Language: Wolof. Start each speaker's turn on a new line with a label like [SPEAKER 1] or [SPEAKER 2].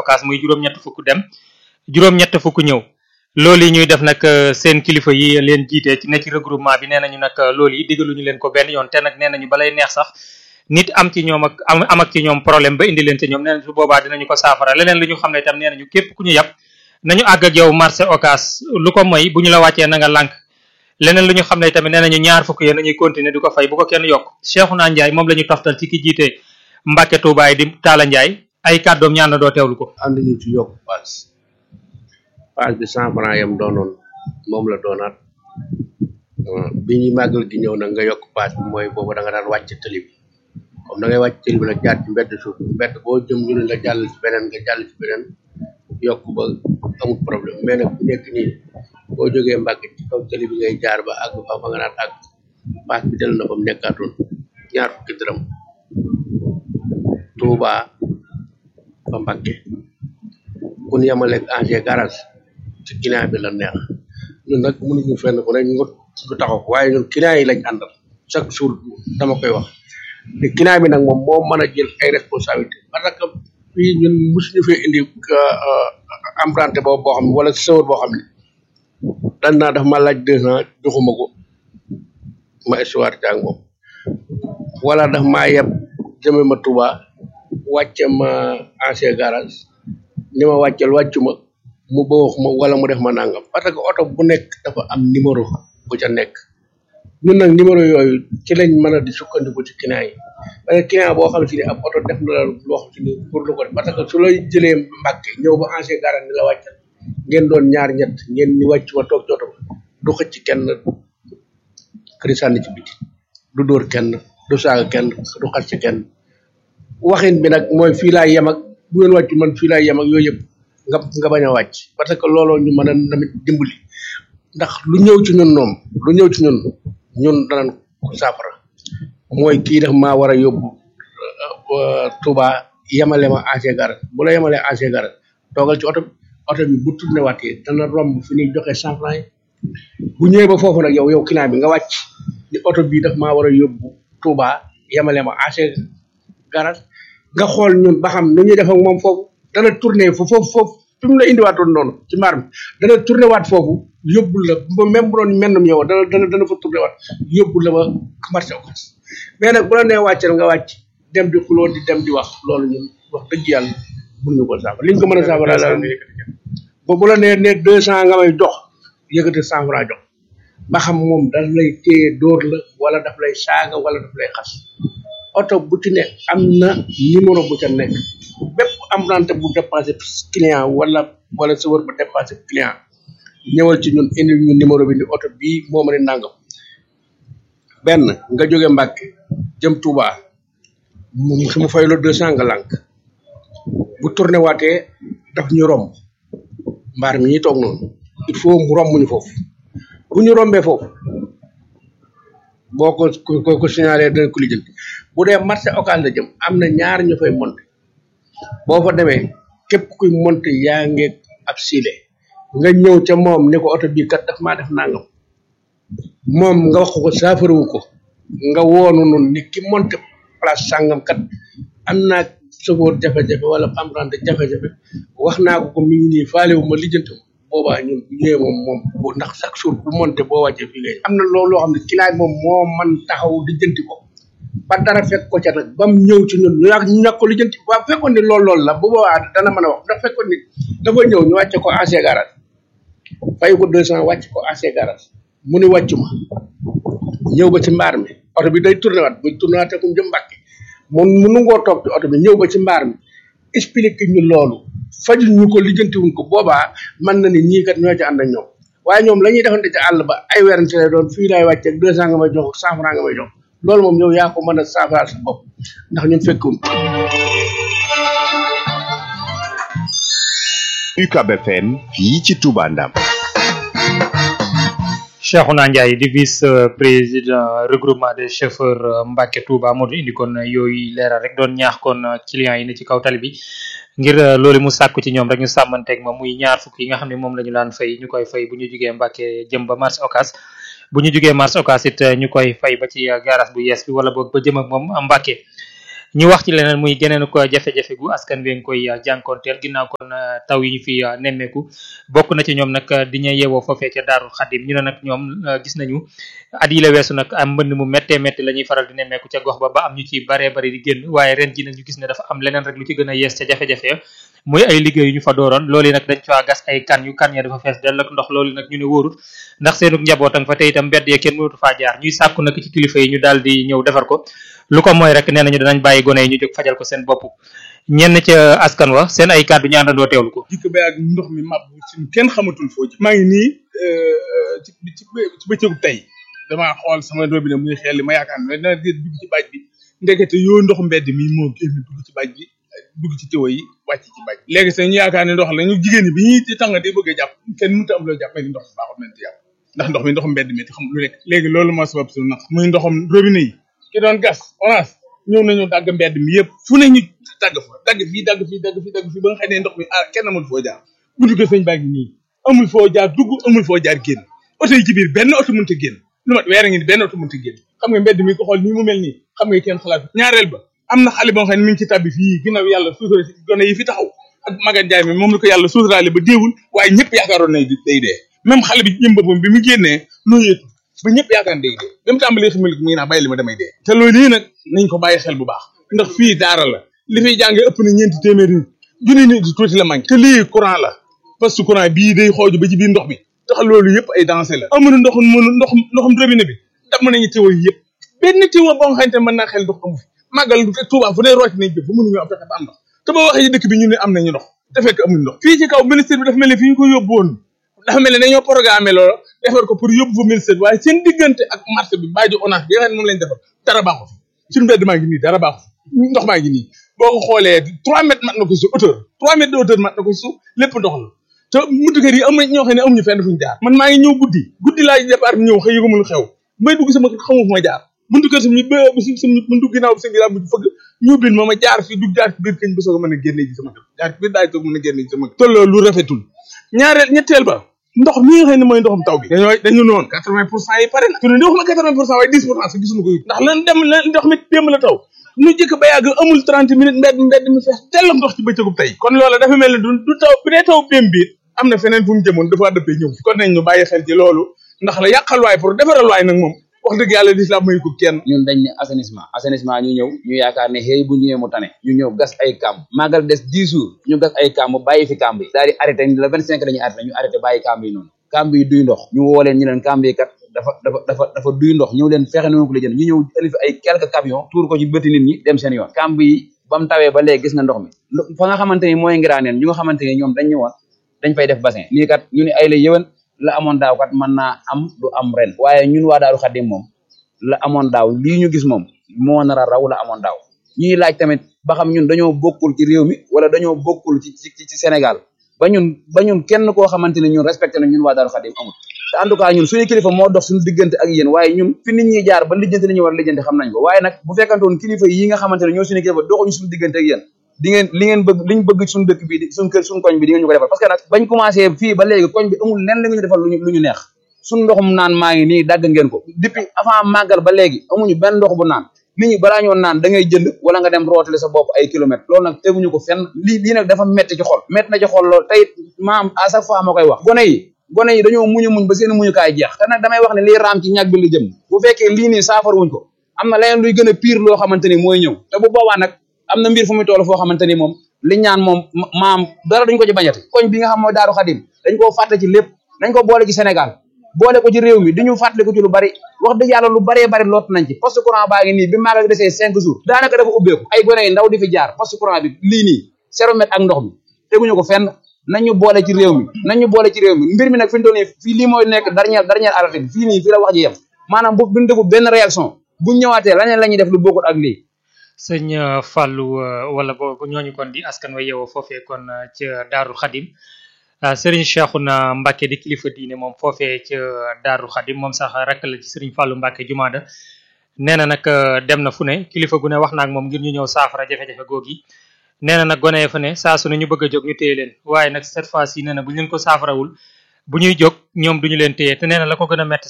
[SPEAKER 1] Ocass muy juróom-ñett fukk dem juróom-ñett fukk ñëw loolu yi ñuy def nag seen kilifa yi leen jiite ci ne ci regroupement bi nee nañu nag loolu yi digaluñu leen ko benn yoon te nag nee nañu balay neex sax nit am ci ñoom ak am am ak ci ñoom problème ba indi leen ci ñoom nee nañ su boobaa dinañu ko saafara leneen lu ñu xam ne itam nee nañu képp ku ñu yàpp nañu àgg ak yow marché Ocass lu ko moy bu ñu la wàccee na nga lànk leneen lu ñu xam ne tamit nee nañu ñaar fukk yéen nañuy continuer di ko fay bu ko kenn yokk Cheikhouna Ndiaye moom la ñu toftal ci ki jiite Mbacke Touba yi di Talla Ndiaye ay kàddoom ñaan na doo teewlu ko
[SPEAKER 2] ànd ñu ci yokk paas paas bi cent franc yam doonoon moom la doonaat bi ñuy màggal gi ñëw nag nga yokk paas bi mooy boobu da nga daan wàcc tëli bi comme da ngay wàcc tëli bi nag jaar ci mbedd suuf mbedd boo jëm ñu ne nga jàll ci beneen nga jàll ci beneen yokk ba amul problème mais nag bu nekk nii boo jógee Mbàkke ci kaw tëli bi ngay jaar ba àgg fa fa nga naan àgg paas bi del na fa mu nekkaatoon ñaar fukki dërëm Touba ba Mbàkke bu ñu yemaleeg ancien garage ci client bi la neex ñun nag mënuñu fenn ku ne ñu nga taxaw waaye ñun client yi lañ àndal chaque jour dama koy wax te client bi nag moom moo mën a jël ay responsabilité parce que fii ñun mosuñu fee indi emprunté boobu boo xam ne wala sëwër boo xam ne dañ naa daf ma laaj deux ans joxuma ko ma histoire ak moom wala daf maa yeb jëme ma Touba wàcce ma ancien garage ni ma wàccel wàccu ma mu bëwax ma wala mu def ma nangam parce que oto bu nekk dafa am numéro bu ca nekk ñun nag numéro yooyu ci lañ mën a di sukkandiku ci client yi parce que client boo xam si ne ab oto def na la loo xam si ni pour lu ko def parce que su lay jëlee Mbàkke ñëw ba ancien garage ni la wàccal ngeen doon ñaar ñett ngeen ni wàcc ma toog jooto du xëcc kenn këri sànni ci biti du dóor kenn du saaga kenn du xas ci kenn waxin bi nag mooy fii laay yem ak bu ngeen wàccu man fii laay yem ak yooyu yëpp nga nga bañ a wàcc parce que looloo ñu mën a tamit dimbali ndax lu ñëw ci ñun noom lu ñëw ci ñun ñun danañ ko saafara mooy kii daf maa war a yóbbu Touba yemale ma ancien garage bu la yemalee ancien garage toogal ci oto bi oto bi bu tourné waatee dana romb fi ñuy joxe cent franc yi bu ñëwee ba foofu nag yow yow client bi nga wàcc ni oto bii daf maa war a yóbbu Touba yemale ma ancien garage nga xool ñun ba xam nu ñuy def ak moom foofu dana tourné foofu foofu fi mu la indiwaatoon noonu ci mbaar mi dana tourné waat foofu yóbbul la ba même bu doon mennum yow dana dana dana fa tourné waat yóbbul la ba marché Ocass mais nag bu la nee wàccal nga wàcc dem di xuloo di dem di wax loolu ñun wax dëgg yàlla mënuñu ko saafara liñ ko mën a saafara la ba bu la nee ne deux cent nga may jox yëkkati cent franc jox ba xam moom daf lay téye dóor la wala daf lay saaga wala daf lay xas oto bu ci ne am na numéro bu ca nekk bépp emprunté bu dépassé client wala wala sëwër bu dépassé client ñëwal ci ñun indi ñu numéro bi ni oto bii moo ma ne nangam benn nga jóge Mbàkke jëm Touba mu su ma fay la deux cent nga lànk bu tourné waatee daf ñu romb mbaar mi ñuy toog noonu il faut mu romb ñu foofu bu ñu rombee foofu boo ko ko ko signalé dana ko lijjanti bu dee marché Ocass la jëm am na ñaar ñu fay monté boo fa demee képp kuy monté yaa ngeeg ab siile nga ñëw ca moom ni ko oto bii kat daf maa def nangam moom nga wax ko saafarawu ko nga woonu nun ni ki monté place sàngam kat am naa sofóor jafe-jafe wala emprunté jafe-jafe wax naa ko ko mi ngi nii faalewu ma lijjanti ma boobaa ñun bu ñëwee moom moom bu ndax chaque jour bu monté boo wàccee fii ngay am na loolu loo xam ne client moom moo man taxaw lijjanti ko ba dara fekk ko ca nag ba mu ñëw ci ñun ñu ñu ñàkk ko lijjanti waaw fekkoon ni loolu loolu la bu boobaa dana mën a wax ndax fekkoon ni dafa ñëw ñu wàcce ko ancien garage fay ko deux cent wàcc ko ancien garage mu ni wàccu ma ñëw ba ci mbaar mi oto bi day tourné waat bu tourné waat kum jëm Mbàkke mun mu nungoo toog ci oto bi ñëw ba ci mbaar mi expliqué ñu loolu fajul ñu ko lijjanti wuñ ko boobaa mën na ni ñii kat ñoo ci ànd ak ñoom waaye ñoom la ñuy defante ci àll ba ay werante lay doon fii laay wàcce ak deux cent nga may jox cent franc nga may jox loolu moom yow yaa ko mën a saafaraal sa bopp ndax ñun fekkuñ
[SPEAKER 3] UCAB FM fii ci Touba Ndam
[SPEAKER 1] Cheikhouna Ndiaye di vice président regroupement des chauffeurs Mbacke Touba moo indi kon yooyu leeral rek doon ñaax kon clients yi ne ci kaw tali bi ngir loolu mu sàkku ci ñoom rek ñu sàmmanteeg ma muy ñaar fukk yi nga xam ne moom la ñu daan fay ñu koy fay bu ñu jugee Mbacke jëm ba marché Ocass bu ñu jugee marché Ocass it ñu koy fay ba ci garage bu yees bi wala boog ba jëm ak moom Mbacke ñu wax ci leneen muy geneen ko jafe-jafe gu askan wi ngi koy jànkoonteel ginnaaw kon taw yi ñu fi nemmeeku bokk na ci ñoom nag di ñu yeewoo foofee ca Daarul Xadim ñu ne nag ñoom gis nañu at yi la weesu nag am mbënd mu méttee métti la ñuy faral di nemmeeku ca gox ba ba am ñu ci baree bari di génn waaye ren ji nag ñu gis ne dafa am leneen rek lu ci gën a yees ca jafe-jafe muy ay liggéey yu ñu fa dooroon loolu nag dañ faa gas ay kan yu kan ya dafa fees dell ak ndox loolu nag ñu ne wóorut ndax seenug njaboot a nga fa te itam mbedd ya kenn mënatu faa jaar ñuy sàkku nag ci kilifa yi ñu daal di ñëw defar ko lu ko mooy rek nee nañu danañ bàyyi gone yi ñu jóg fajal ko seen bopp ñenn ca askan wa seen ay kàddu ñu àndandoo teewlu ko
[SPEAKER 4] jikko ba ak ndox mi mab suñu kenn xamatul foo ji maa ngi nii ci ci ci bëccëgu tey damaa xool sama robinet muy xel li ma yaakaar ne dana dugg ci baaj bi ndekete yoo ndox mbedd mi moo génn dugg ci baaj bi dugg ci tiwo yi wàcc ci baaj léegi sax ñu yaakaar ne ndox la ñu jigéen ñi bi ñuy di tàng di bëgg a jàpp kenn mënut a am loo jàpp ni ndox mi baaxul mënut a jàpp ndax ndox mi ndox mbedd mi te xam lu nekk léegi loolu moo sabab suñu naq muy ndoxam robinet yi ki doon gas orange ñëw nañu dagg mbedd mi yëpp fu ne ñu dagg fa dagg fii dagg fii dagg fii dagg fii ba nga xam ne ndox mi ah kenn amul foo jaar buntu kër sëñ baa ngi nii amul foo jaar dugg amul foo jaar génn oto yi ci biir benn oto mënut a génn lu mat weer a ngi ni benn oto mënut a génn xam nga mbedd mi ko xool nii mu mel nii xam nga kenn xalaat ñaareel ba am na xale boo xam ne mi ngi ci tabbi fii ginnaaw yàlla suutura si gone yi fi taxaw ak magan jaay mi moom la ko yàlla suuturaale ba déewul waaye ñëpp yaakaaroon na day dee même xale bi jëm boppam bi mu génnee nooyeetu ba ñëpp yaakaar day dee ba mu tàmbalee xamil mu ngi naa bàyyi li ma damay dee te loolu yi nag nañ ko bàyyi xel bu baax ndax fii daara la li fiy jàngee ëpp na ñeenti téeméeri nit junni nit di tuuti la manqué te lii courant la parce que courant bii day xooju ba ci biir ndox mi tax loolu yëpp ay danger la amuñu ndoxum mënu ndoxum ndoxum robinet bi damm nañu tiwo yi yëpp benn tiwo boo nga xamante mën naa xel ndox amu fi màggal Tuubaa fu ne root nañ jëf fu mënuñu am fexe ba am ndox te boo waxee ci dëkk bi ñu ne am nañu ndox te fekk amuñu ndox fii ci kaw ministère bi dafa mel ne fi ñu ko yóbbu woon dafa mel ne dañoo programmé loolu defar ko pour yóbbu fa ministère bi waaye seen diggante ak marché bi baajo onage bi nga xam ne moom lañ defar dara baaxu fi suñu mbedd maa ngi nii dara baaxu fi ndox maa ngi nii boo ko xoolee trois mètres mat na ko suuf hauteur trois mètres de hauteur mat na ko suuf lépp ndox la te buntu kër yi am na ñoo xam ne amuñu fenn fuñu jaar man maa ngi ñëw guddi guddi laa départ ñëw xëy yëgumul xew may dugg sama kër xamu fu ma jaar buntu kër suñu ba suñu buntu ginnaaw bi sëñ bi fëgg ñu bin ma ma jaar fi dugg jaar ci biir këñ bi soog a mën a génne ji sama kër jaar ci biir daaj soog mën a génne ji sama kër tolloo lu rafetul ñaareel ñetteel ba ndox mi nga xam ne mooy ndoxum taw bi dañoo dañu noonu quatre vingt pour cent yi pare na su ne waxuma quatre vingt pour cent waaye dix pour cent sax gisuñu ko yu ndax lan dem lan ndox mi démb la taw nu jëkk ba yàgg amul trente minutes mbedd mbedd mi fees tellam ndox ci bëccëgub tey kon loola dafa mel ne du du taw bu dee taw démb bi am na feneen fu mu jëmoon dafa dëppee ñëw fi kon nañ ñu bàyyi xel ci loolu ndax la yàqal waay pour defaral waay nag moom wax dëgg yàlla lislaam may ko kenn
[SPEAKER 5] ñun dañ ne assainissement assainissement ñu ñëw ñu yaakaar ne xëy bu ñëwee mu tane ñu ñëw gas ay kàmb màggal des dix jours ñu gas ay kàmb bàyyi fi kàmb yi daal di arrêté le vingt cinq dañuy arrêté ñu arrêté bàyyi kàmb yi noonu kàmb yi duy ndox ñu woo leen ñu leen kàmb yi kat dafa dafa dafa dafa duy ndox ñëw leen fexe noonu ko la jënd ñu ñëw indi fi ay quelques camions tuur ko ci bëti nit ñi dem seen yoon kàmb yi ba mu tawee ba léegi gis nga ndox mi fa nga xamante ni mooy ngiraaneen ñu nga xamante ni ñoom dañ ñëwoon dañ fay def bassin lii kat ñu ne ay la yëwan la amoon daaw kat mën naa am du am ren waaye ñun waa Daaru Xadim moom la amoon daaw lii ñu gis moom moo nar a raw la amoon daaw ñuy laaj tamit ba xam ñun dañoo bokkul ci réew mi wala dañoo bokkul ci ci ci Sénégal ba ñun ba ñun kenn koo xamante ne ñun respecté na ñun waa Daaru Xadim amul te en tout cas ñun suñu kilifa moo dox suñu diggante ak yéen waaye ñun fi nit ñi jaar ba lijjanti li ñu war a lijjanti xam nañ ko waaye nag bu fekkantoon kilifa yi nga xamante ne ñoo suñu kilifa doxuñu suñu diggante ak yéen di ngeen li ngeen bëgg liñ bëgg suñu dëkk bi suñu kër suñu koñ bi di ngeen ñu ko defal parce que nag bañ commencé fii ba léegi koñ bi amul lenn la ñu defal luñu lu ñu neex suñu ndoxum naan maa ngi nii dagg ngeen ko depuis avant màggal ba léegi amuñu benn ndox bu naan nit ñi balaa ñoo naan da ngay jënd wala nga dem rootale sa bopp ay kilomètres loolu nag teguñu ko fenn lii lii nag dafa metti ci xol metti na ci xol loolu tey maam à chaque fois ma koy wax gone yi gone yi dañoo muñu muñ ba seen muñukaay jeex te nag damay wax ne lii raam ci ñàkk bi li jëm bu fekkee lii nii saafara wuñ ko am na leneen luy gën a pire loo xamante ni mooy ñëw te bu boobaa nag am na mbir fu muy toll foo xamante ni moom li ñaan moom maam dara duñ ko ci bañati koñ bi nga xam mooy Daaru Xadim dañ koo fàtte ci lépp dañ ko boole ci Sénégal boole ko ci réew mi diñu fàttali ko ci lu bari wax dëgg yàlla lu baree bari loot nañ ci poste courant baa ngi nii bi maagal desee cinq jours daanaka dafa ubbeeku ay gone yi ndaw di fi jaar poste courant bi lii nii zéro mètre ak ndox mi teguñu ko fenn nañu boole ci réew mi nañu boole ci réew mi mbir mi nag fi ñu toll nii fii lii mooy nekk dernière dernière alerte bi fii nii fii la wax ji yem maanaam bu duñ defu benn réaction buñ ñëwaatee laneen la ñuy def lu bokkut ak lii
[SPEAKER 1] sëñ Fallou wala boobu ñooñu kon di askan wa yeewoo foofee kon ca Daarul Xadim Serigne Cheikhouna Mbacke di kilifa diine moom foofee ca Daarul Xadim moom sax rakk la ci Serigne Fallou Mbacke Jumaada nee na nag dem na fu ne kilifa gu ne wax na ak moom ngir ñu ñëw saafara jafe-jafe googi nee na nag gone ya fa ne saa su ne ñu bëgg a jóg ñu téye leen waaye nag cette fois ci nee na bu ñu leen ko saafarawul bu ñuy jóg ñoom duñu leen téye te nee na la ko gën a metti